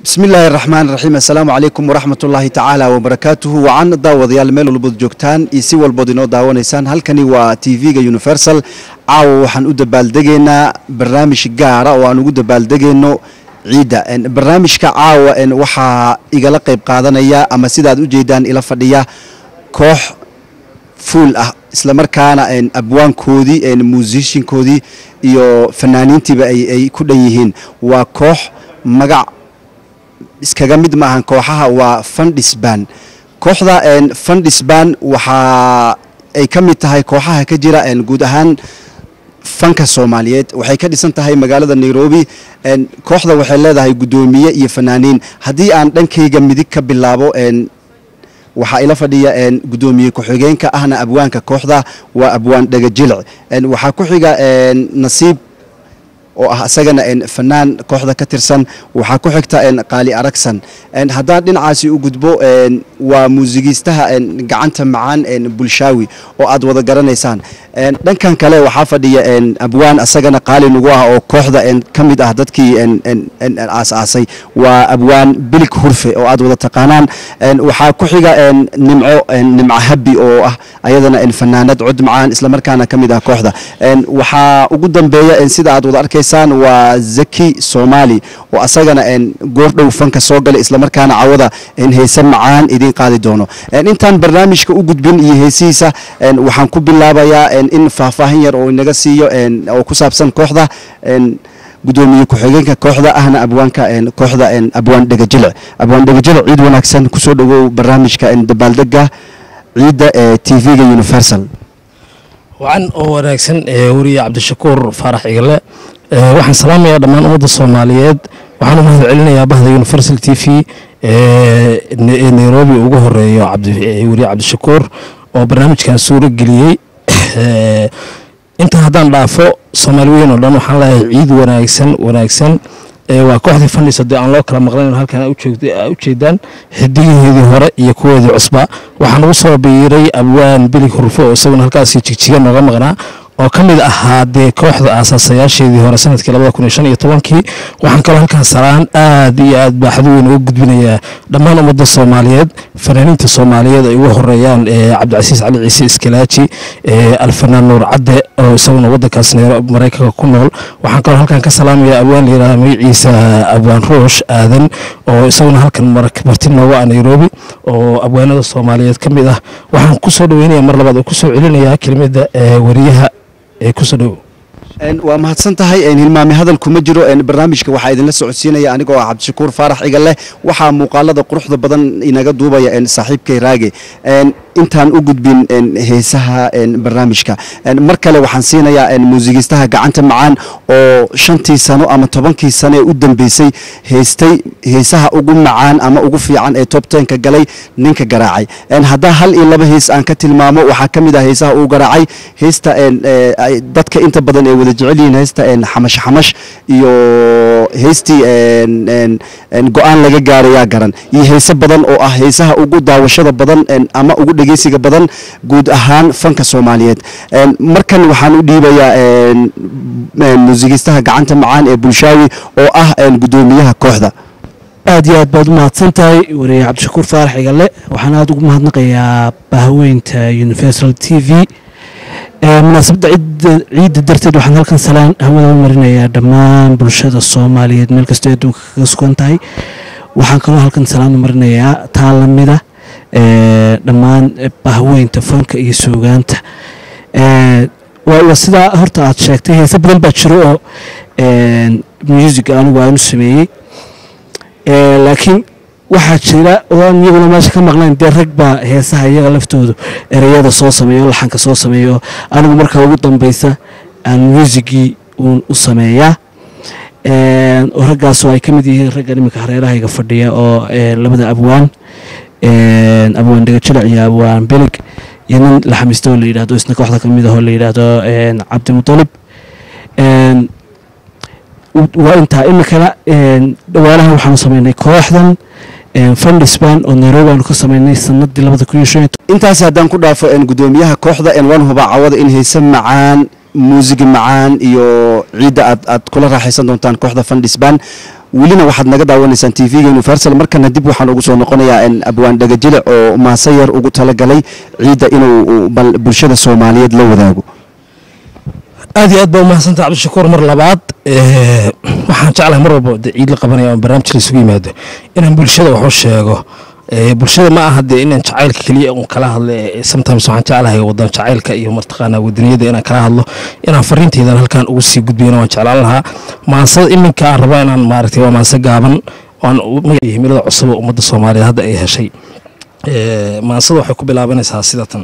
bismi illaahi raxmaan raxiim assalaamu calaykum waraxmat ullaahi tacaala wabarakaatuhu wacan daawadayaal meel walbood joogtaan iyo si walbood inoo daawanaysaan halkani waa t v-ga universal caawa waxaan u dabaaldegaynaa barnaamij gaara oo aan ugu dabaaldegayno ciidda barnaamijka caawa waxaa igala qayb qaadanaya ama sidaad u jeedaan ila fadhiya koox fuul ah islamarkaana abwaankoodii muusishinkoodii iyo fanaaniintiiba ay ku dhan yihiin waa koox magac iskaga mid maahan kooxaha waa fundisban kooxda fundisban waxaa ay ka mid tahay kooxaha ka jira guud ahaan fanka soomaaliyeed waxay ka dhisan tahay magaalada nairobi kooxda waxay leedahay guddoomiye iyo fanaaniin haddii aan dhankayga midig ka bilaabo waxaa ila fadhiya guddoomiye ku-xigeenka ahna abwaanka kooxda waa abwaan dhegajilic waxaa ku xiga nasiib oo ah isagana fanaan kooxda ka tirsan waxaa ku xigta qaali aragsan haddaan dhinacaasi u gudbo waa muusigiistaha gacanta macaan bulshaawi oo aad wada garanaysaan dhankan kale waxaa fadhiya abwaan isagana qaali nagu ah oo kooxda ka mid ah dadkii aas-aasay waa abwaan bilig hurfe oo aad wada taqaanaan waxaa ku xiga nimco nimco habi oo ah ayadana fanaanad cod macaan islamarkaana ka mid ah kooxda waxaa ugu dambeeya sida aad wada arkaysaan waa zaki soomaali oo asagana goordhow fanka soo galay islamarkaana cawada heese macaan idiin qaadi doono intaan barnaamijka u gudbin iyo heesihiisa waxaan ku bilaabayaa in faahfaahin yar oo inaga siiyo oo ku saabsan kooxda gudoomiye ku-xigeenka kooxda ahna abwaanka kooxda abwaan dhegajilic abwaan dhegajilic ciid wanaagsan kusoo dhawow barnaamijka dabaaldega ciidda ee t v-ga universal wacan oo wanaagsan weriye cabdishakuur faarax igale waxaan salaamayaa dhammaan ummadda soomaaliyeed waxaan u mahad celinayaa bahda universal t v ee nairobi ugu horeeyo weriye cabdishakuur oo barnaamijkan suuro geliyey intaa haddaan dhaafo soomaali weyn oo dhan waxaan leeyahay ciid wanaagsan wanaagsan waa kooxdii fandhis hadii aan loo kala maqlayn halkan a ujeedaan xidigaheedii hore iyo kuwoodii cusba waxaa nagu soo biiray abwaan bilig hurfo oo isaguna halkaasi jigjiga nooga maqnaa oo ka mid ahaa dee kooxda aasaasayaasheedii hore sanadkii labada kun iyo shan iyo tobankii waxaan kaloo halkaan salaan aad iyo aad baaxdo weyn uga gudbinayaa dhammaan ummadda soomaaliyeed fanaaniinta soomaaliyeed ay ugu horeeyaan cabdicasiis cali ciise iskalaaji alfanaan nuur cadde oo isaguna waddankaas maraykanka ku nool waxaan kaloo halkaan ka salaamayaa abwaan layidhahda magaciisa abwaan ruush aadan oo isaguna halkan marti nooga ah nairobi oo abwaanada soomaaliyeed ka mid ah waxaan kusoo dhaweynaya mar labaad oo kusoo celinayaa kelimada weriyaha waa mahadsan tahay hilmaame hadal kuma jiro barnaamijka waxaa idinla socodsiinaya anigoo ah cabdishakuur faarax iga leh waxaa muuqaalada quruxda badan inaga duubaya saaxiibkay raage intaan u gudbin heesaha barnaamijka mar kale waxaan siinayaa muusigiistaha gacanta macaan oo shantii sano ama tobankii sano ee u dambeysay heystay heesaha ugu macaan ama ugu fiican ee top tenka galay ninka garaacay haddaa hal iyo laba hees aan ka tilmaamo waxaa ka mid ah heesaha uu garaacay heesta dadka inta badan ee wada jecel yihiin heesta xamash xamash iyo heystii go-aan laga gaarayaa garan iyo heese badan oo ah heesaha ugu daawashada badan ama ugu dhegeysiga badan guud ahaan fanka soomaaliyeed markan waxaan u dhiibayaa muusigiistaha gacanta macaan ee bulshaawi oo ah guddoomiyaha kooxda aad iyo aad baad u mahadsan tahay wariye cabdishakuur faarax igale waxaan aada ugu mahadnaqayaa bahweynta universal t v munaasabadda ciidda darteed waxaan halkan salaan hawada u marinayaa dhammaan bulshada soomaaliyeed meel kastoo adduunka kaga sugan tahay waxaan kaloo halkan salaan u marinayaa taa lamida dhammaan bahweynta fanka iyo suugaanta waa sidaa horta aad sheegtay heese badan baa jiro oo music anigu aanu sameeyey laakiin waxaa jira oo aan iyaguna meesha ka maqnayn dee rag baa heesaha iyaga laftoodu ereyada soo sameeyo laxanka soo sameeyo anigu markaa ugu dambeysa aan muusigii uun u sameeyaa oo raggaasoo ay ka mid yihiin raggan iminka hareerahayga fadhiya oo labada abwaan abwaan dhegajilic iyo abwaan belig iyo nin la xamiista oo la yidhahdo isna kooxda ka mid ah oo la yidhaahdo cabdimutalib waa intaa iminkana dhawaanahan waxaanu sameynay kooxdan fundisban oo nairobi aanu ka sameynay sanadii labada kun iyo shan intaas haddaan ku dhaafo guddoomiyaha kooxda waan hubaa cawada in heese macaan muusig macaan iyo ciidda aad aad kula raaxaysan doontaan kooxda fundisban welina waxaad naga daawanaysaan t v-ga universal markana dib waxaan ugu soo noqonayaa in abwaan dhagajile oo maase yar ugu talagalay ciidda inuu bal bulshada soomaaliyeed la wadaago aad iyo aad baa umahadsanta cabdishakuur mar labaad waxaan jeclahay mar walba de ciid la qabanaya oon barnaamij la isugu yimaado inaan bulshada wax u sheego bulshada ma aha dee inaan jacaylka keliya un kala hadlo sometimes waxaan jeclahay wadan jacaylka iyo martaqaana wadaniyada inaan kala hadlo inaan fariinteydan halkaan ugu sii gudbayna waan jeclaan lahaa maansada iminka aan rabo inaan maaragtay waa maanse gaaban aan magaciyo himilada cusub oo ummadda soomaaliyeed hadda ay heshay maansada waxay ku bilaabanaysaa sidatan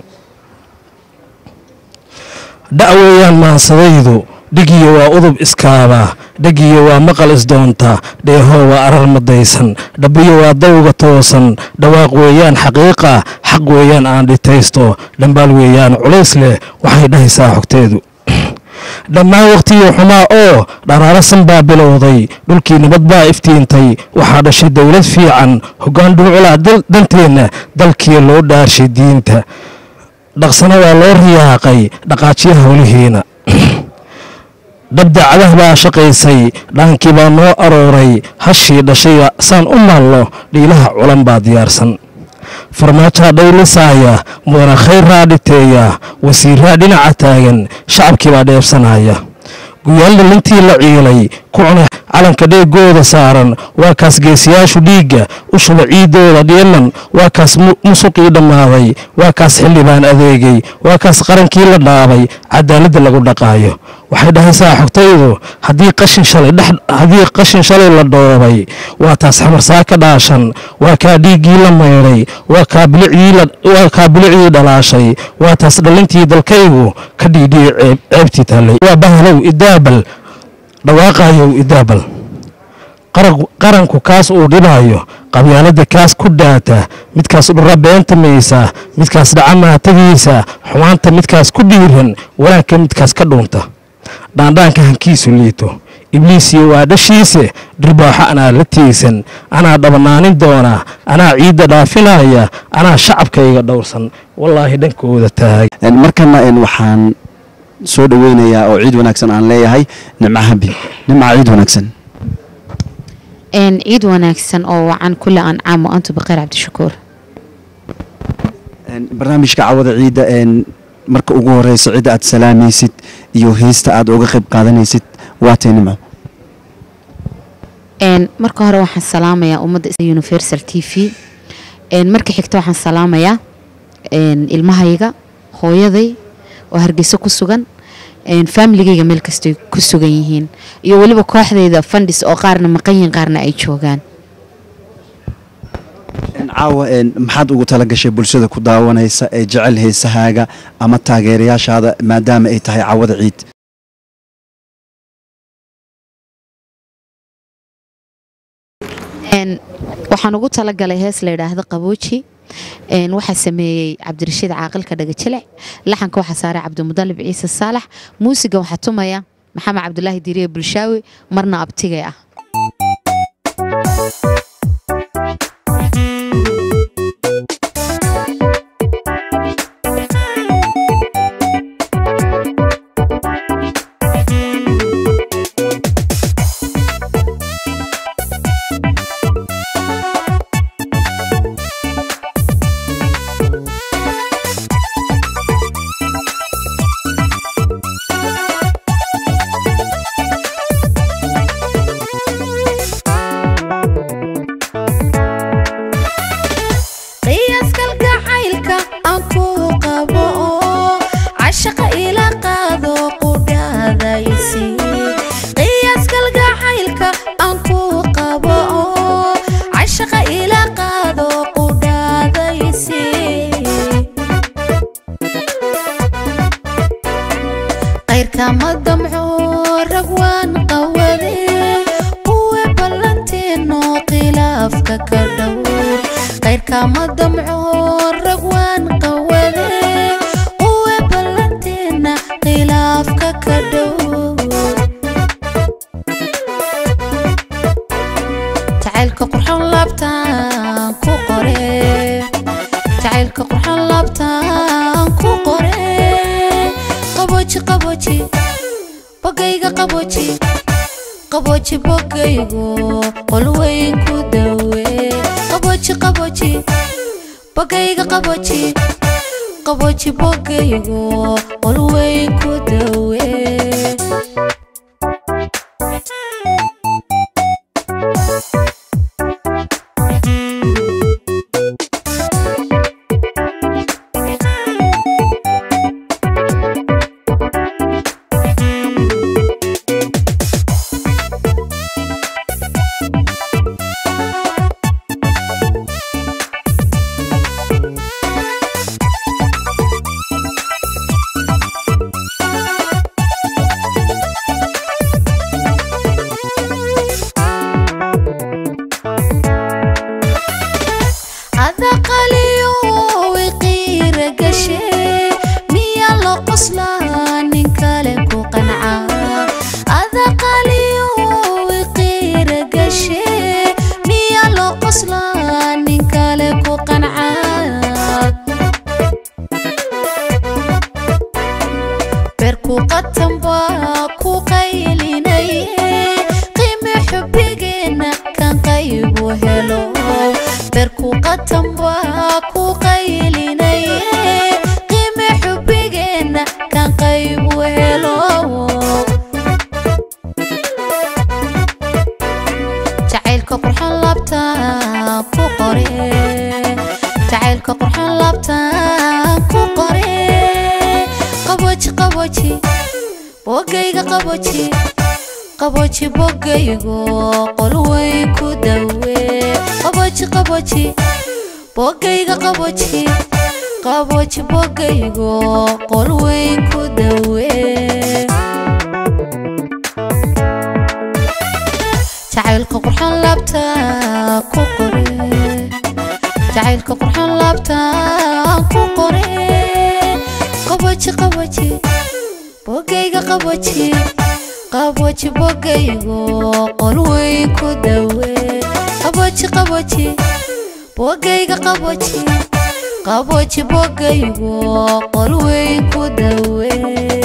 dha' weeyaan maansadaydu dhigiyo waa udub iskaaba dhagiyo waa maqal isdoonta dheehoo waa arar madaysan dhabiyo waa dawga toosan dhawaaq weeyaan xaqiiqa xaq weeyaan aan dhitaysto dhambaal weeyaan culays leh waxay dhahaysaa xogteedu dhammaan wakhtigii xumaa oo dharaarasan baa bilowday dhulkii nabad baa iftiintay waxaa dhashay dowlad fiican hoggaan dhulculaa danteenna dalkii loo dhaarshay diinta dhaqsana waa loo riyaaqay dhaqaajiya howlihiina dhabdacdah baa shaqaysay dhaankii baa noo arooray hashii dhashay saan u maallo dhiilaha culan baa diyaarsan farmaajaa dhaylisaaya mudana khayraa dhiteeya wasiiraa dhinaca taagan shacabkii baa dheebsanaya guyaal dhalintii la ciilay ku cunay calanka dheegooda saaran waa kaas geesiyaashu dhiigga u shuba ciiddooda dhiiman waa kaas musuqii dhammaaday waa kaas xildhibaan adeegay waa kaas qarankii la dhaabay cadaaladda lagu dhaqaayo waxay dhahaysaa xogtaydu haddii qashin shalay dhex haddii qashin shalay la dhoobay waa taas xamarsaa ka dhaashan waa kaa dhiiggii la maydhay waa kaa bilicdii la waa kaa bilicdii dhalaashay waa taas dhalintii dalkaygu ka dhiidhiyey ceeb ceebtii taallay waa bahalow idaabal dhawaaqayow idaabal qaranku kaas uu dhibaayo qabyaaladda kaas ku dhaata midkaas dhura beenta maysa midkaas dhaca maatagiisa xumaanta midkaas ku dhiiran wanaagka midkaas ka dhuunta dhaandhaanka hankiisu liito ibliisiyo waa dhashiise dhirbaaxo anaa la tiigsan anaa dhabanaanin doona anaa ciidda dhaafinaya anaa shacabkayga dhowrsan wallaahi dhankooda taag markana waxaan soo dhaweynayaa oo ciid wanaagsan aan leeyahay nimca habi nimca ciid wanaagsan ciid wanaagsan oo wacan kule ancaam wa antu baqeer cabdishakuur barnaamijka cawada ciidda marka ugu horeysa cidda aad salaamaysid iyo heesta aad uga qayb qaadanaysid waatay nimco marka hore waxaan salaamayaa ummadda universal t v marka xigta waxaan salaamayaa ilmahayga hooyaday oo hargeyso ku sugan faamiligayga meel kastay ku sugan yihiin iyo weliba kooxdayda fandhis oo qaarna maqan yihiin qaarna ay joogaan caawa maxaad ugu tala gashay bulshada ku daawanaysa ee jecel heesahaaga ama taageerayaashaada maadaama ay tahay caawada ciid waxaan ugu talagalay hees la yidhaahdo qabooji waxaa sameeyey cabdirashiid caaqilka dhagajilec laxanka waxaa saaray cabdimudalib ciise saalax muusiga waxaa tumaya maxamed cabdulaahi diiriye bulshaawi marna abtigay ah qabooji bogaygo qolweyn ku dawe qabooji qabooji bogayga qabooji qabooji bogaygo qolweyn ku dawe adaqaliyo wiqiira gashe miya la qoslaa nin kale ku qanca adaqaliyo wiqiira gashe miya la qoslaa nin kale ku qanca beerku qatanba ku qaylinaye qiimi xubbigeena kan qaybu helo beerku qatanba ku qaylinaye qiimi xubbigeena kan qaybu helo jacaylka qurxan laabtaan ku qore jacaylka qurxan laabtaan ku qore qabooji qabooji bogayga qabooji qabooji bogaygo qolweyn ku dawe qabooji qabooji bogayga qabooji qabooji bogaygo qolweyn ku dawe jacaylka qurxan laabta ku qore jacaylka qurxan laabta ku qore qabooji qabooji bogayga qabooji qabooji bogaygo qolweyn ku dawe qabooji qabooji bogayga qabooji qabooji bogaygo qolweyn ku dawe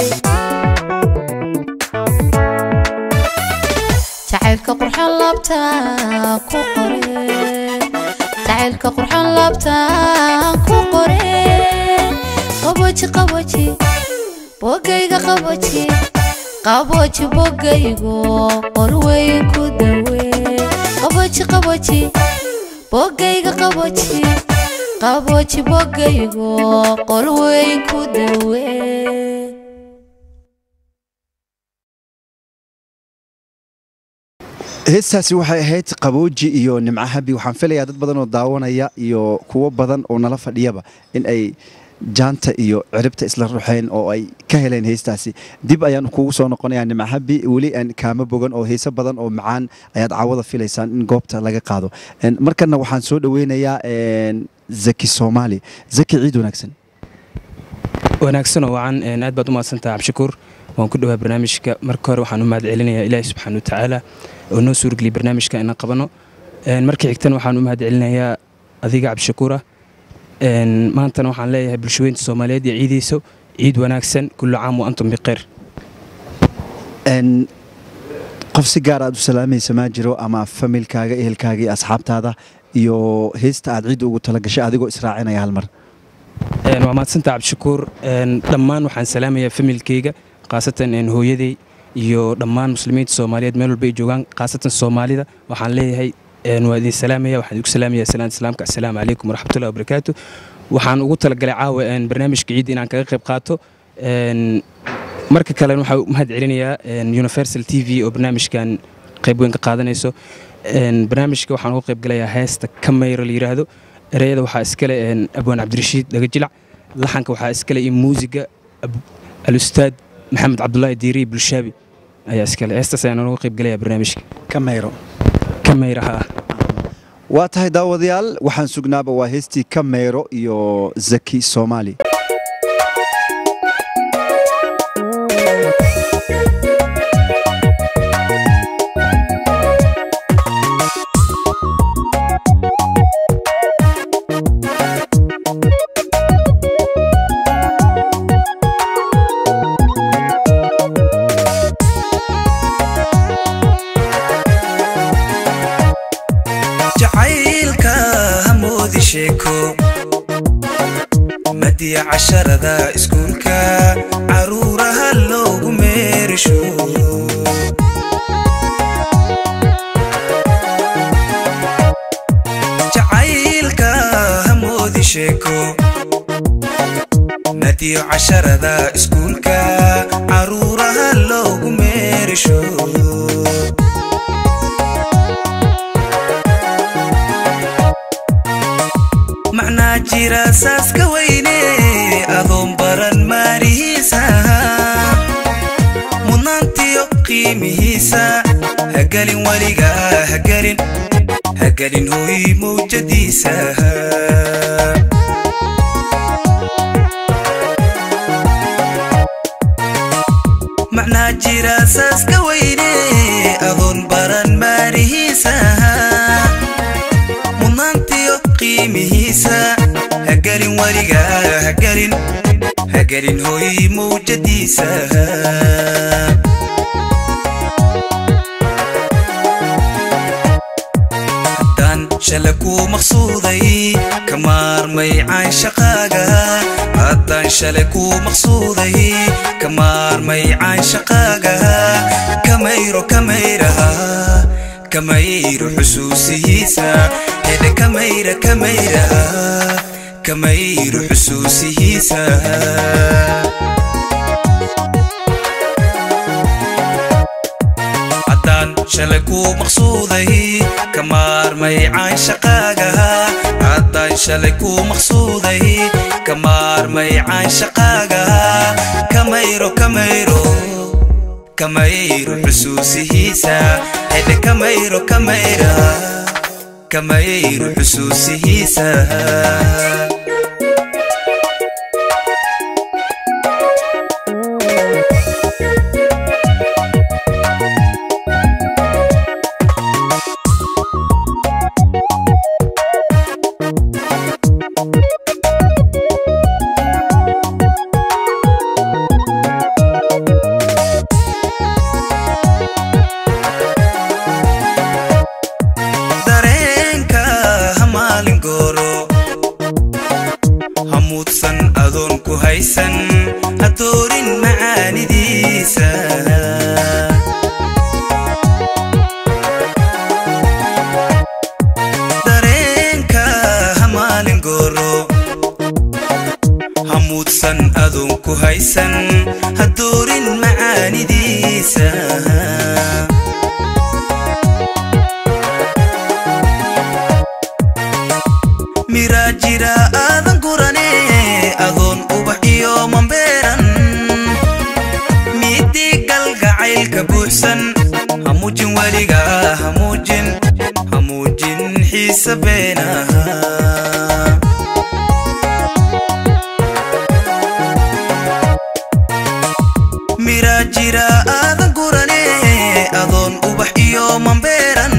jacaylka qurxan laabta ku qore jacaylka qurxan laabta ku qore qabooji qabooji bogayga qabooji qabooji bogaygo qolweyn ku dawe qabooji qabooji bogayga qabooji qabooji bogaygo qolweyn ku dawe heestaasi waxay ahayd qabooji iyo nimco habi waxaan filayaa dad badan oo daawanaya iyo kuwo badan oo nala fadhiyaba in ay jaanta iyo ciribta isla ruxeen oo ay ka heleen heestaasi dib ayaan kugu soo noqonayaa nimco habi weli aan kaama bogan oo heeso badan oo macaan ayaad caawada filaysaan in goobta laga qaado En, markana waxaan soo dhoweynayaa en, zaki soomaali zaki ciid wanaagsan wanaagsanoo wacan een, aad baad u mahadsantaha cabdishakuur waan ku dhowaa barnaamijka marka hore waxaan u mahad celinayaa ilaahi subxaana wa tacaala oo noo suurgeliyay barnaamijka inaan qabano Een, marka xigtana waxaan u mahad celinayaa adiga cabdishakuura Een, maantana waxaan leeyahay bulshaweynta soomaaliyeed iyo ciidayso ciid wanaagsan kullu caam wa antum bikhayr En, qof si gaar aad u salaamaysa maa jiro ama familkaaga ehelkaaga iyo asxaabtaada iyo heesta aad ciidda ugu talagashay adigoo israacinaya hal mar Een, waa mahadsantaha cabdishakuur Een, dhammaan waxaan salaamayaa familkeyga khaasatan een, hooyaday iyo dhammaan muslimiinta soomaaliyeed meel walba ay joogaan khaasatan soomaalida waxaan leeyahay een, waa idin salaamaya waxaan idinku salaamaya salaanta islaamka assalaamu calaykum waraxmatullahi wabarakaatu waxaan ugu talagalay caawa een, barnaamijka ciidda inaan kaga qayb qaato Een, marka kalena waxaa u mahad celinayaa een, universal t v oo barnaamijkan qayb weyn ka qaadanayso Een, barnaamijka waxaan uga qayb galayaa heesta kameyra la yidhaahdo ereyada waxaa iskale een, abwaan cabdirashiid dhagajilac laxanka waxaa iskale iyo muusiga Ab- alustaad maxamed cabdulaahi diiri bulshaabi ayaa iskale heestaas ayaan uga qayb galayaa barnaamijka kameyro kameyraha ah waa tahay daawadayaal waxaan sugnaaba waa heestii kameyro iyo zaki soomaali Thank jacaylka hamoodi sheeko madiya casharada iskuulka caruuraha loogu meerisho jacaylka hamoodi sheeko madiyo casharada iskuulka caruuraha loogu meerisho macnaa jira saaska weyne adoon baran maarihiisa mudnaantiyo qiimihiisa hagelin weliga hagelin hagelin hooy mawjadiisa macnaa jira saaska weyne adoon baran maarihiisa mudnaantiyo qiimihiisa hagelin weliga hagelin hagelin hooy mawjadiisa haddaan shala kuu maqsuuday ka maarmay caanshaqaaga haddaan shalay kuu maqsuuday ka maarmay caanshaqaaga kamayro kamayraha kamayro xusuusihiisa hedhe kamayra kamayraha kamayro xusuusihiisa haddaan shalay kuu maqsuuday ka maarmay caanshaqaaga haddaan shalay kuu maqsuuday ka maarmay caanshaqaaga kamayro kamayro kamayro xusuusihiisa hedhe kamayro kamayra kamayro xusuusihiisa dareenka hamaalin gooro hamuudsan adoon ku haysan hadoorin macaanidiisa dareenka hamaalin gooro hamuudsan adoon ku haysan hadoorin macaanidiisa miraa jira aadan gurane adoon ubax iyo mambeeran miidii galgacaylka buuxsan hamuujin weliga hamuujin hamuujin xiisa beenaha miraa jira aadan gurane adoon ubax iyo mambeeran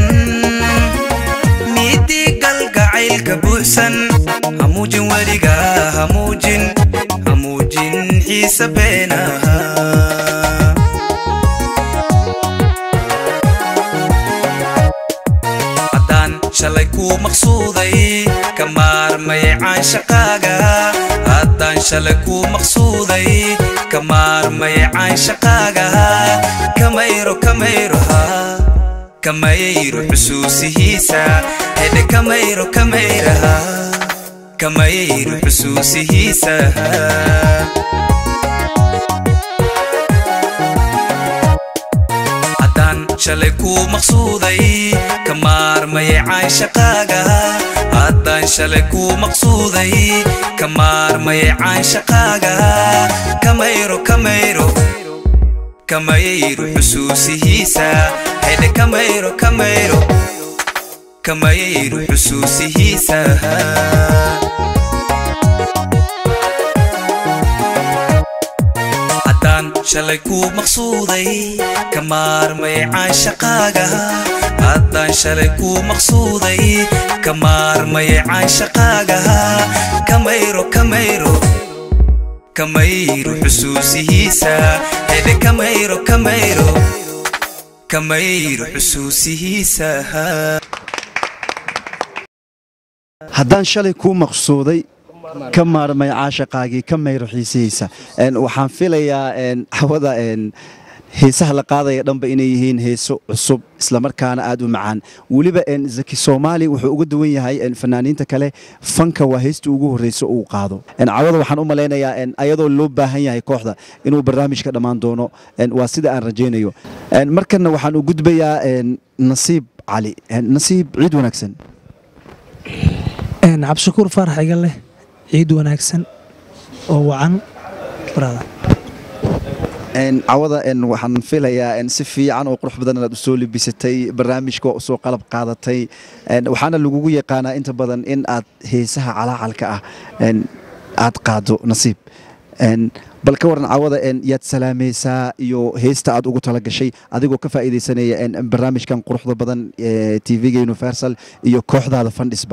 miidii galgacaylka buuxsan hamuujin weliga hamuujin hamuujin xiisa beenaha haddaan shalay kuu maqsuuday ka maarmay caanshaqaaga haddaan shalay kuu maqsuuday ka maarmay caanshaqaaga kamayro kamayroha kamayro xusuusihiisa hedhe kamayro kamayraha kamayro xusuusihiisa haddaan shalay kuu maqsuuday ka maarmay caanshaqaaga haddaan shalay kuu maqsuuday ka maarmay caanshaqaaga kamayro kamayro kamayro xusuusihiisa hedhe kamayro kamayro kamayro xusuusihiisa haddaan shalay kuu maqsuuday ka maarmay caanshaqaaga haddaan shalay kuu maqsuuday ka maarmay caanshaqaaga kamayro kamayro kamayro xusuusihiisa hedhe kamayro kamayro kamayro xusuusihiisa haddaan shalay kuu maqsuuday ka maarmay caashaqaagii ka mayro xiisihaysa Een, waxaan filayaa een, hawada een, heesaha la qaadaya dhanba inay yihiin heeso cusub islamarkaana aad u macaan weliba een, zaki soomaali wuxuu uga duwan yahay een, fanaaniinta kale fanka waa heesta ugu horreysa uu qaado Een, cawada waxaan u malaynayaa een, ayadoo loo baahan yahay kooxda inuu barnaamijka dhammaan doono Een, waa sida aan rajaynayo Een, markana waxaan u gudbayaa een, nasiib cali Een, nasiib ciid wanaagsan Een, cabdishakuur faarax iga leh ciid wanaagsan oo wacan brother. Een, cawada een, waxaan filayaa een, si fiican oo qurux badan inaad usoo libisatay barnaamijka waa usoo qalab qaadatay Een, waxaana lagugu yaqaanaa inta badan in aad heesaha calaacalka ah een, aad qaado nasiib Een, bal ka waran cawada een, yaad salaamaysaa iyo heesta aad ugu talagashay adigoo ka faa'iidaysanaya een, barnaamijkan quruxda badan ee tv-ga universal iyo kooxdaada fandhisba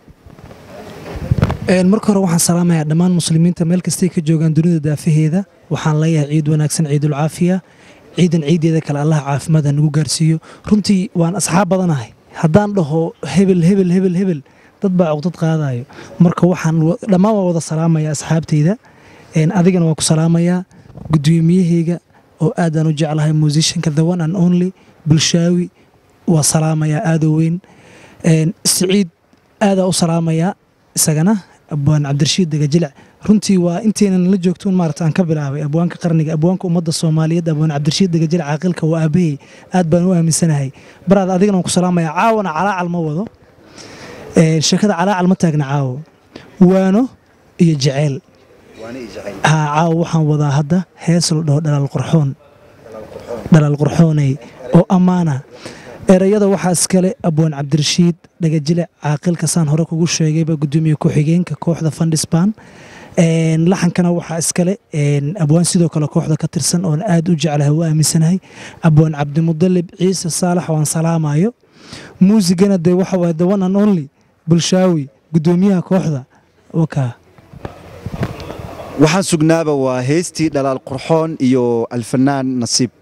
Een, marka hore waxaan salaamayaa dhammaan muslimiinta meel kastay ka joogaan dunida daafaheeda waxaan leeyahay ciid wanaagsan ciidul caafiya ciidan ciideeda kale allah caafimaad ha nagu gaarsiiyo runtii waan asxaab badanahay haddaan dhaho hebel hebel hebel hebel dad baa cuqdad qaadayo marka waxaan wa- dhammaan waa wada salaamayaa asxaabteyda Een, adigana waan ku salaamayaa guddoomiyaheyga oo aadaan u jeclahay musicianka the one and only bulshaawi waa salaamayaa aadoo weyn Een, siciid aadaa u salaamayaa isagana abwaan cabdirashiid degajilic runtii waa intaynan la joogtoon maarata aan ka bilaabay abwaanka qarniga abwaanka ummadda soomaaliyeed abwaan cabdirashiid degajilic caaqilka waa aabahey aad baan u aaminsanahay baraad adigana waan ku salaamayaa caawana calaacal ma wado Ee, sheekada calaacal ma taagna caawo waano iyo jeceyl haa caawo waxaan wadaa hadda hees la dhaho dhalaal qurxoon dhalaal qurxooney oo ammaana erayada waxaa iskale abwaan cabdirashiid dhagajile caaqilka saan hore kugu sheegayba gudoomiye ku-xigeenka kooxda fandhisbaan Een, laxankana waxaa iskale een, abwaan sidoo kale kooxda ka tirsan oon aad u jeclahay u aaminsanahay abwaan cabdimudalib ciise saalax waan salaamayo muusigana dee waxa waye the one and only bulshaawi gudoomiyaha kooxda wakaa waxaan sugnaaba waa heestii dhalaal qurxoon iyo alfanaan nasiib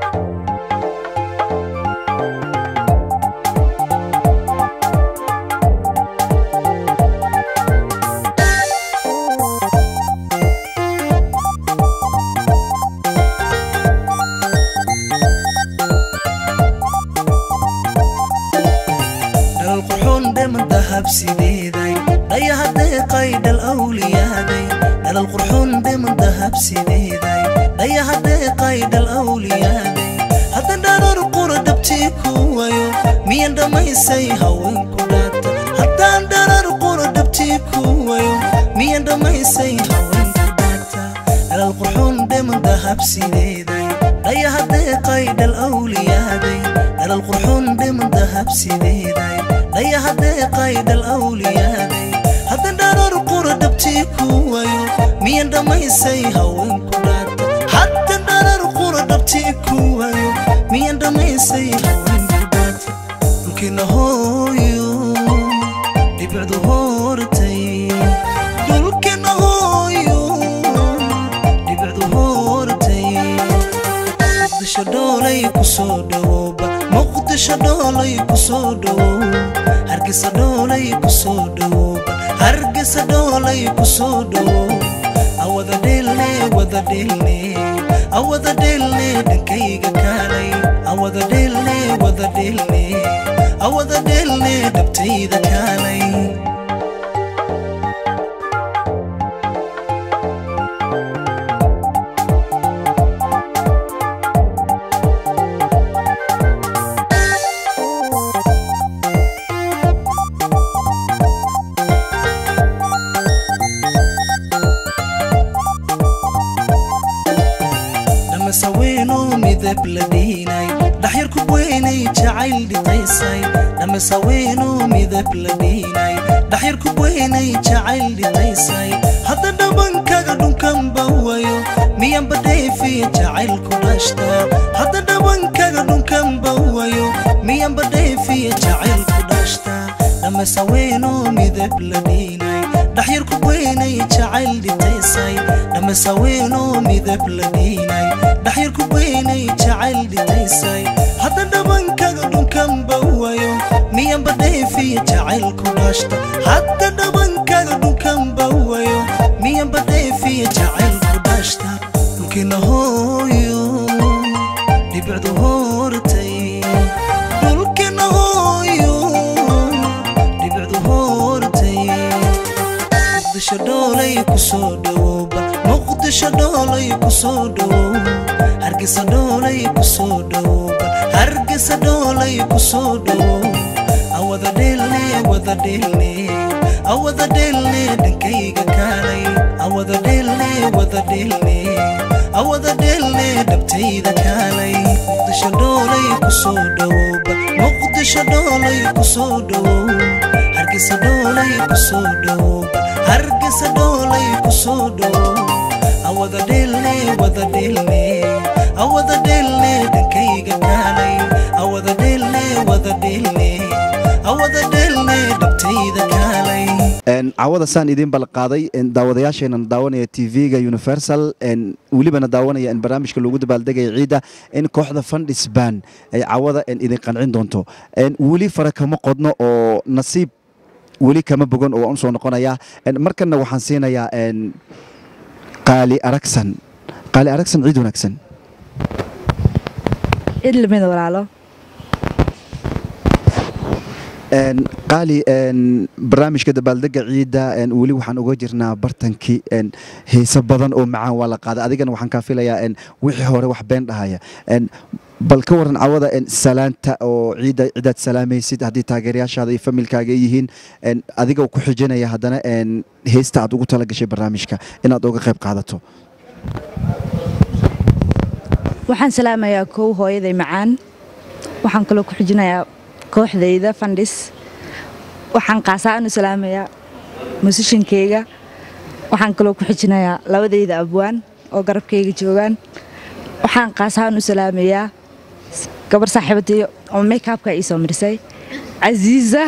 dhalal qurxoon dheman dahab sideeday dhayaha deeqay dhal awliyaaday dhalal qurxoon dheman dahab sideeday dhayaha deeqay dhal awliyaaday hadda dharar qura dhabtii ku wayo miyan dhammaysay haweenku dhaata haddaan dharar qura dhabtii ku wayo miyan dhammaysay haweenku dhaata dhalal qurxoon dheman dahab sideeday dhayaha deeqay dhal awliyaaday dhalal qurxoon dheman dahab sideeday dhayaha deeqay dhal awliyaaday hadda dharar qura dhabtii ku wayo miyan dhammaysay haweenku dhaata hadda dharar qura dhabtii ku wayo miyan dhammaysay haweenku dhaata dhulkiina hooyo dhibicdu hortay dhulkiina hooyo dhibicdu hortay muqdisho dhoolay kusoo dhawooba muqdisho dhoolay kusoo dhawow hargeysa dhoolay kusoo dhawooba hargeysa dhoolay kusoo dhawow awada dheelne wada dheelne awada dheelne dhankayga kaalay awada dheelne wada dheelne awada dheelne dhabtayda kaalay dhamasaweynoo midab la dhiinay dhaxyar ku weynay jacayl dhitaysay dhamasaweynoo midab la dhiinay dhaxyar ku weynay jacayl dhitaysay hadda dhabankaga dhunkanba wayo miyanba dheefiya jacayl ku dhashta hadda dhabankaga dhunkanba wayo miyanba dheefiya jacayl ku dhashta dhamasaweynoo midab la dhiinay dhaxyar ku weynay jacayl dhitaysay dhamasaweynoo midab la dhiinay dhaxyar ku weynay jacayl dhitaysay hadda dhabankaga dhunkanba wayo miyanba dheefiya jacaylku dhashta hadda dhabankaaga dhulkan bawayo miyanba dheefiya jacaylku dhashta dhulkina hooyo dhibicdu hortay dhulkina hooyo dhibicdu hortay muqdisho dhoolay kusoo dhawooba muqdisho dhoolay kusoo dhawow hargeysa dhoolay kusoo dhawooba hargeysa dhoolay kusoo dhawow awada dheelne wada dheelne awada dheelne dhankayga kaalay awada dheelne wada dheelne awada dheelne dhabtayda kaalay muqdisho dhoolay kusoo dhawooba muqdisho dhoolay kusoo dhawow hargeysa dhoolay kusoo dhawooba hargeysa dhoolay kusoo dhawow awada dheelne wada dheelne awada dheelne dhankayga kaalay awada dheelne wada dheelne awada dheelne dhabtayda kaalay Een, caawada saan idiin balqaaday een, daawadayaasheenan daawanaya tv-ga universal een, welibana daawanaya in barnaamijka loogu dabaaldegaya ciidda in kooxda fundisban ay caawada een, idin qancin doonto Een, weli fara kama qodno oo nasiib weli kama bogan oo waan usoo noqonaya Een, markanna waxaan siinayaa een, qaali aragsan qaali aragsan ciid wanaagsan cid lamida walaalo Een, qaali een, barnaamijka dabaaldega ciidda een, weli waxaan uga jirnaa bartankii een, heese badan oo macaan waa la qaaday adigana waxaan kaa filayaa een, wixii hore wax been dhahaya Een, bal ka waran cawada een, salaanta oo ciidda cidaad salaamaysid haddii taageerayaashaada iyo familkaaga ay yihiin een, adiga ku xijinaya haddana een, heesta aad ugu talagashay barnaamijka inaad uga qayb qaadato waxaan salaamayaa kow hooyaday macaan waxaan kaloo ku xijinayaa kooxdayda fandhis waxaan qaasaanu salaamayaa musishinkeyga waxaan kaloo ku xijinayaa labadayda abwaan oo garabkayga joogaan waxaan qaasaanu salaamayaa gabar saaxiibadayo oo makeupka ii soo marisay casiisa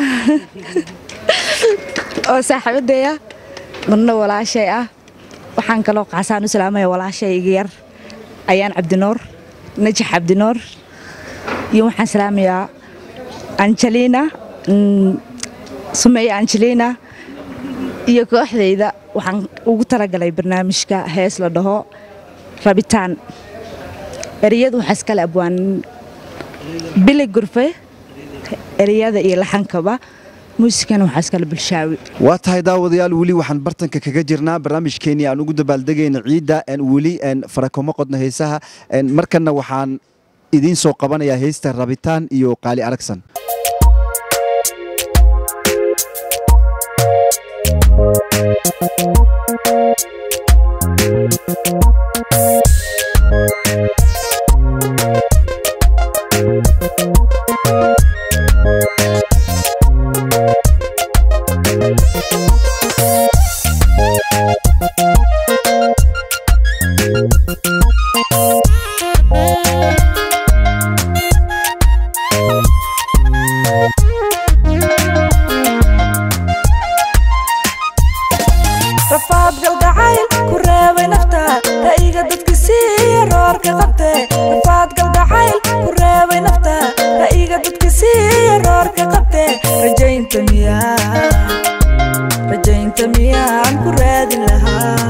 oo saaxiibadaya marna walaashay ah waxaan kaloo qaasaanu salaamaya walaashay iga yar ayaan cabdinoor najax cabdinoor iyo waxaan salaamayaa angelina mm, sumeeye angelina iyo kooxdayda waxaan ugu talagalay barnaamijka hees la dhaho rabitaan ereyadu waxaa iskale abwaan bili gurfe ereyada iyo laxankaba muusikana waxaa iskale bulshaawi waa tahay daawadayaal weli waxaan bartanka kaga jirnaa barnaamijkeenii aan ugu dabaaldegayna ciidda een, weli een, farakoma qodno heesaha een, markanna waxaan idiin soo qabanayaa heesta rabitaan iyo qaali aragsan rafaad galgacayl ku reebay nafta ra'iga dadka siiya roorka qabte rafaad galgacayl ku reebay nafta ra'iga dadka siiya roorka qabte rajaynta miyaa rajaynta miyaan ku raadin lahaa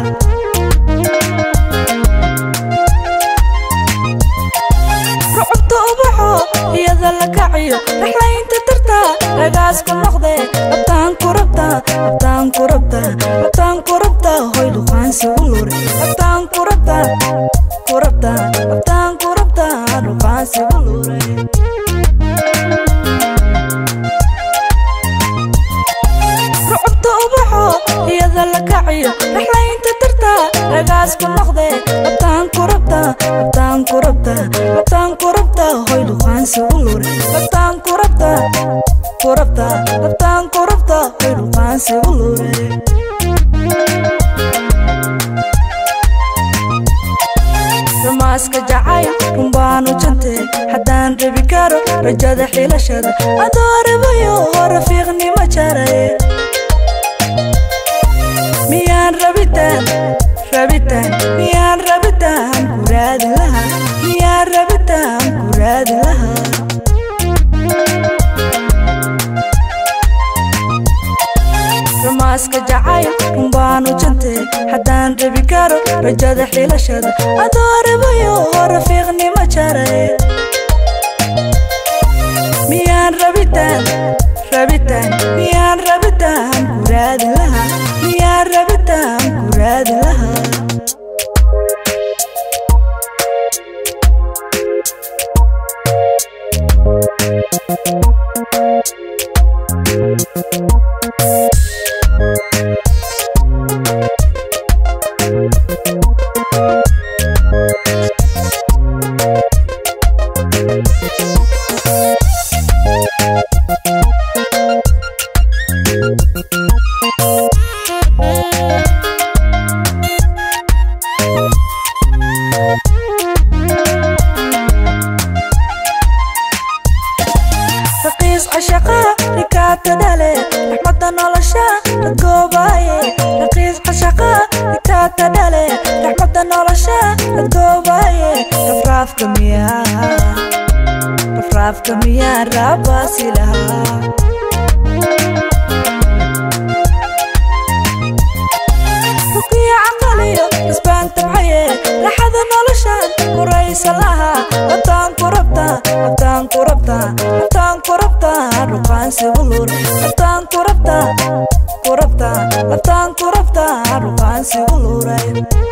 rucubta ubaxo iyada la kaciyo dhaxlaynta tarta ragaas ku noqde rabtaan ku rabta rabtaan ku rabta rabtaan ku rabta hoy dhuqaansi u lure rabtaan ku rabta ku rabta rabtaan ku rabta dhuqaansi u lure rucubta ubaxo iyada la kaciyo dhaxlaynta tarta ragaas ku noqde rabtaan ku rabta rabtaan ku rabta rabtaan ku rabta hoy dhuqaansi u lure rabtaan ku rabta ku rabta rabtaan ku rabta hoy dhuqaansi u lure rumaaska jacayl runbaanu jante haddaan rabi karo rajada xilashada adoo rabayo rafiiqnimo jaray miyaan rabitaan rabitaan miyaan rabitaan ku raadin lahaa miyaan rabitaan ku raadin lahaa rumaaska jacayl runbaanu jantee haddaan rabi karo rajada xilashada adoo rabayo rafiiqnimo jaray miyaan rabitaan rabitaan miyaan rabitaan ku raadin lahaa miyaan rabitaan ku raadin lahaa raqiis cashaqa rikaata dhale raxmadda nolosha dadgoobaaye raqiis cashaqa rikaata dhale raxmadda nolosha dadgoobaaye rafraafka miyaa rafraafka miyaa raabaasi lahaa rukiya caqaliyo isbaan tabcaye raxada noloshan kuraysa lahaa labtaan ku rabtaa labtaan ku rabtaa labtaan ku rabtaa ruqaansi ulur labtaan ku rabtaa ku rabtaa labtaan ku rabtaa ruqaansi uluray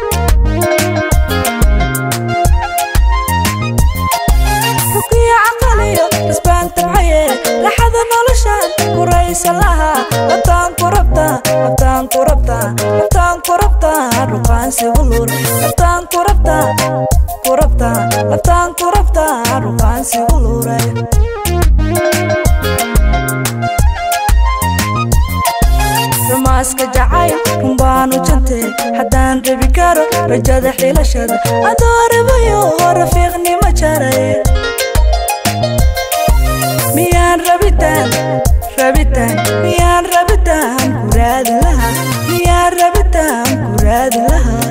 rukiya caqaliyo isbaan tabcaye raxada noloshan kuraysa lahaa labtaan ku rabtaa labtaan ku rabtaa labtaan ku rabtaa ruqaansi ulur labtaan ku rabtaa ku rabtaa labtaan ku rabtaa ruqaansi uluray rumaaska jacayl runbaanu jantee haddaan rabi karo rajada xilashada adoo rabayo rafiiqnimo jaray miyaan rabitaan rabitaan miyaan rabitaan ku raadin lahaa miyaan rabitaan ku raadin lahaa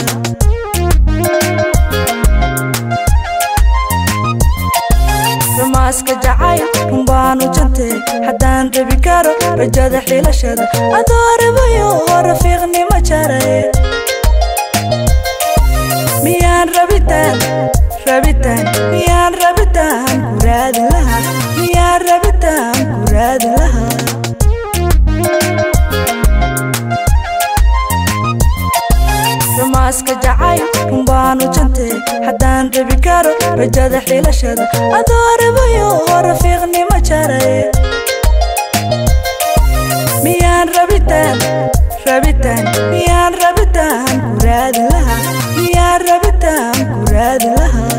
rumaaska jacayl runbaanu jantee haddaan rabi karo rajada xilashada adoo rabayo rafiiqnimo jaray miyaan rabitaan rabitaan miyaan rabitaan ku raadin lahaa miyaan rabitaan ku raadin lahaa rumaaska jacayl runbaanu jantee haddaan rabi karo rajada xilashada adoo rabayo rafiiqnimo jaray miyaan rabitaan rabitaan miyaan rabitaan ku raadin lahaa miyaan rabitaan ku raadin lahaa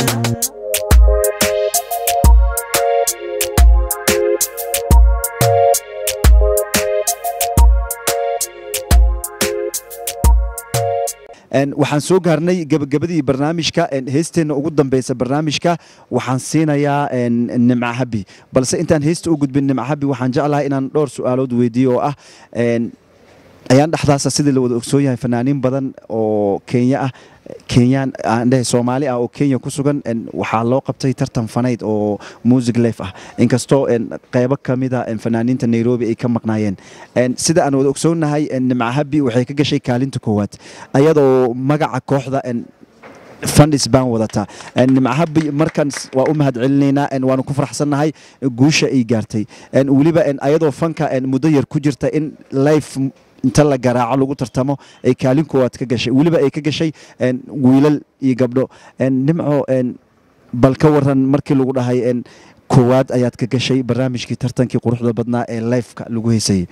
waxaan soo gaarnay gabagabadii barnaamijka heesteenna ugu dambeysa barnaamijka waxaan siinayaa nimca habi balse intaan heesta u gudbin nimca habi waxaan jeclahay inaan dhowr su-aalood weydiiyo oo ah ayaan dhexdaasa sidii la wada ogsoon yahay fanaaniin badan oo kenya ah kenyaan aan dhahay soomaali ah oo kenya ku sugan waxaa loo qabtay tartan fanayd oo music life ah inkastoo qeybo ka mida fanaaniinta nairobi ay ka maqnaayeen sida aan wada ogsoonnahay nimca habi waxay ka gashay kaalinta koowaad ayadoo magaca kooxda fandis baan wadataa nimcahabi markan waa u mahad celinaynaa waanu ku faraxsannahay guusha ay gaartay weliba ayadoo fanka muddo yar ku jirta in life inta la garaaco lagu tartamo ay kaalin koowaad ka gashay weliba ay ka gashay wiilal iyo gabdho nimco bal ka waran markii lagu dhahay koowaad ayaad ka gashay barnaamijkii tartankii quruxda badnaa ee lifeka lagu heysayay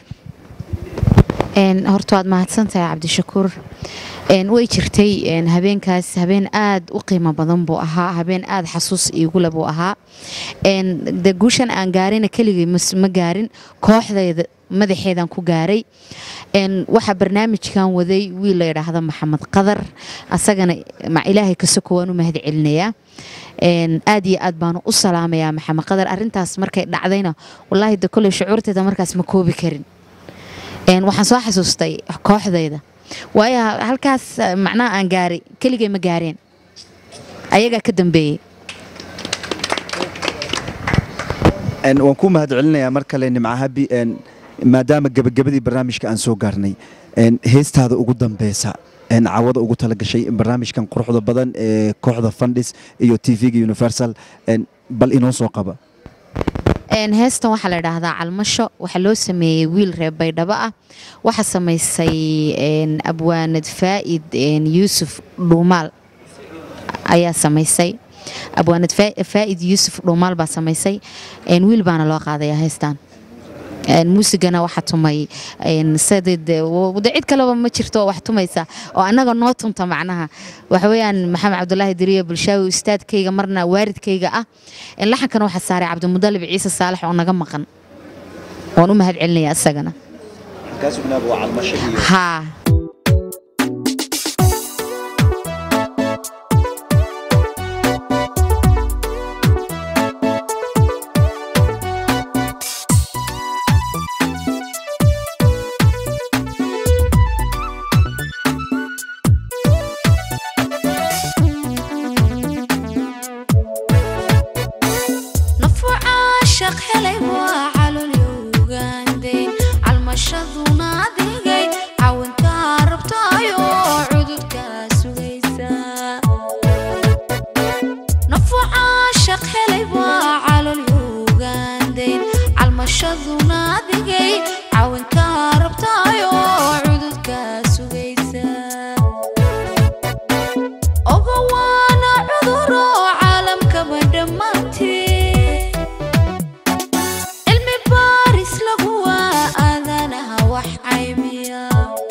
horta waad mahadsantahay cabdishakuur way jirtay habeenkaas habeen aad u qiimo badan buu ahaa habeen aad xasuus iigule buu ahaa de guushan aan gaarina keligay ma gaarin kooxdayda madaxeedan ku gaaray waxaa barnaamijkan waday wiil la yidhaahdo maxamed qadar asagana ilaahay kasoko waan u mahad celinayaa aad iyo aad baanu u salaamayaa maxamed qadar arintaas markay dhacdayna walaahi de koley shucuurteeda markaas ma koobi karin waxaan soo xasuustay kooxdayda waayo halkaas macnaha aan gaaray keligay ma gaareen ayagaa ka dambeeyey waan ku mahad celinayaa mar kale nimcahabi maadaama gebagabadii barnaamijka aan soo gaarnay een, heestaada ugu dambeysa een, cawada ugu talagashay barnaamijkan quruxda badan ee kooxda fandhis iyo tv-ga universal een, bal inoo soo qaba Een, heestan waxaa la idhaahdaa calmasho waxaa loo sameeyey wiil reer baydhabo ah waxaa samaysay een, abwaanad faa'id een, yuusuf dhuumaal ayaa samaysay abwaanad Faa- faa'id yuusuf dhuumaal baa samaysay een, wiil baana loo qaadayaa heestan Een, muusigana waxaa tumay een, sidii dee- w- de cid kaleba ma jirto oo wax tumaysa oo annaga noo tunta macnaha waxa weeyaan maxamed cabdulaahi diriye bulshaawi ustaadkayga marna waaridkayga ah Een, laxankana waxaa saaray cabdimudalib ciise saalax oo naga maqan waan u mahad celinaya isagana haa nafu caashaq helay waa calolyowgaandayn calmashaduna adigay cawinkaa rabtaayo cududkaa sugaysa nafu caashaq helay waa calolyowgaandayn calmashaduna adigay cawinkaa rabtaayo cududkaa sugaysa oga waana cuduro caalamkaba dhammaantii cilmi baaris lagu waa aadanaha wax caymiya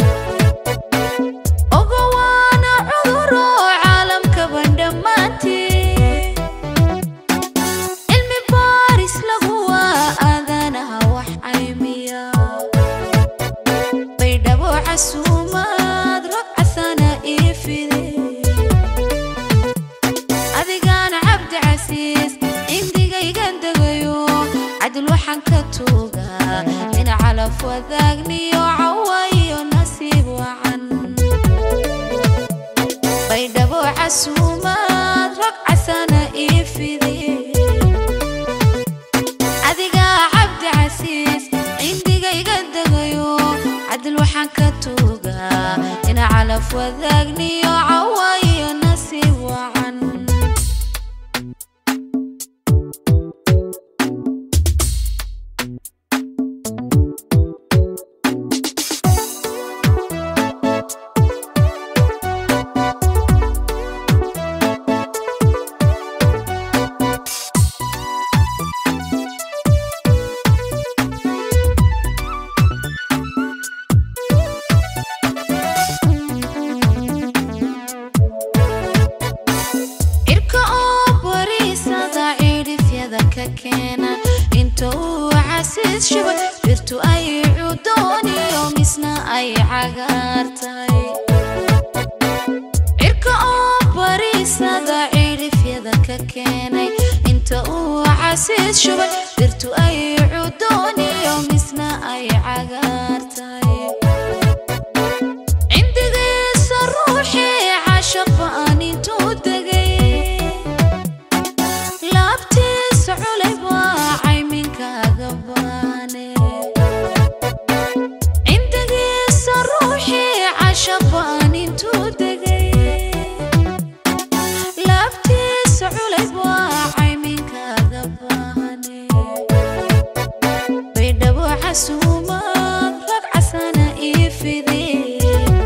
oga waana cuduro caalamkaba dhammaantii cilmi baaris lagu waa aadanaha wax caymiya baydhabo casuumaad rag casana ii fide adigaana cabdi casiis indigaygan degayo cadil waxaan ka tuugaa in calaf wadaagniyo cawa iyo nasiib wacan baydhabo casuumaad rag casana ii fide adigaa cabdi casiis indigaygan degayo cadil waxaan ka tuugaa in calaf wadaagniyo cawa iyo nasiib wacan cirka oo bariisada cidhifyada ka keena inta uu casiis shubay dhirtu ay cudooniyo misna ay cagaar tahay cirka oo bariisada cidhifyada ka keenay inta uu casiis shubay dhirtu ay cudooniyo misna ay cagaar tahay cindigiisa ruuxii cashaqba aan intuu degay laabtiisa culay waa cayminkaaga baane cindigiisa ruuxii cashaqba aan intuu degay laabtiisa culay waa cayminkaaga baane baydhabo casuumaad rag casana ii fidee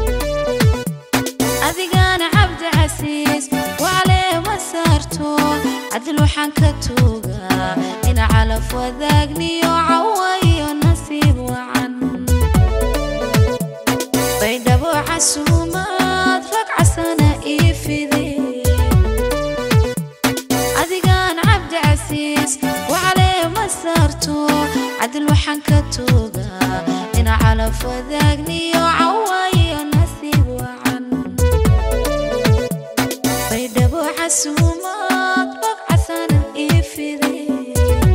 adigaana cabdi casiis wacleema saarto cadil waxaan ka tuugaa in calaf wadaagniyo cawa iyo nasiib wacan baydhabo casuumaad rag casana ii fidee adigaan cabdi casiis wacleema saarto cadil waxaan ka tuugaa in calaf wadaagniyo cawa iyo nasiib wacan baydhabo casuumaad rag casana ii fidee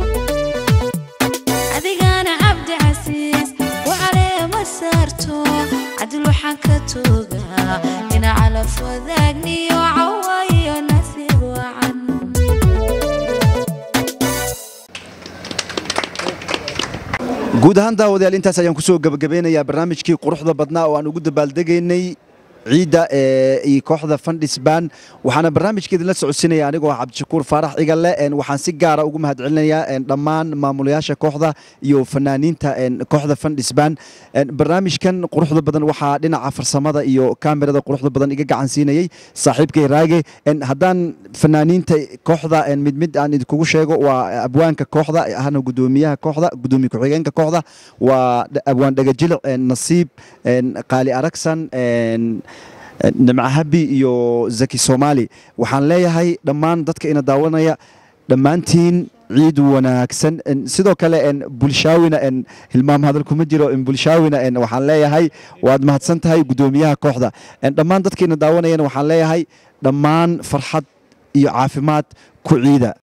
adigaana cabdi casiis wacleema saarto cadil waxaan ka tuugaa in calaf wadaagniyo cawa iyo nasiib wacan guud ahaan daawadayaal intaas ayaan kusoo gabagabeynayaa barnaamijkii quruxda badnaa oo aan ugu dabaaldegaynay ciidda ee iyo kooxda fandhisbaan waxaana barnaamijkeedin la socodsiinaya anigoo ah cabdishakuur faarax igalle een waxaan si gaara ugu mahadcelinayaa een dhammaan maamulayaasha kooxda iyo fanaaniinta een kooxda fandhisbaan een barnaamijkan quruxda badan waxaa dhinaca farsamada iyo kaamirada quruxda badan iga gacan siinayay saaxiibkay raage een haddaan fanaaniinta kooxda een mid mid aan idinkugu sheego waa abwaanka kooxda ahna gudoomiyaha kooxda gudoomiye ku-xigeenka kooxda waa abwaan dhagajilic een nasiib een qaali aragsan een nimco habi iyo zaki soomaali waxaan leeyahay dhammaan dadka ina daawanaya dhammaantiin ciid wanaagsan sidoo kale bulshaawina hilmaam hadal kuma jiro bulshaawina waxaan leeyahay waad mahadsan tahay gudoomiyaha kooxda dhammaan dadka ina daawanayana waxaan leeyahay dhammaan farxad iyo caafimaad ku ciida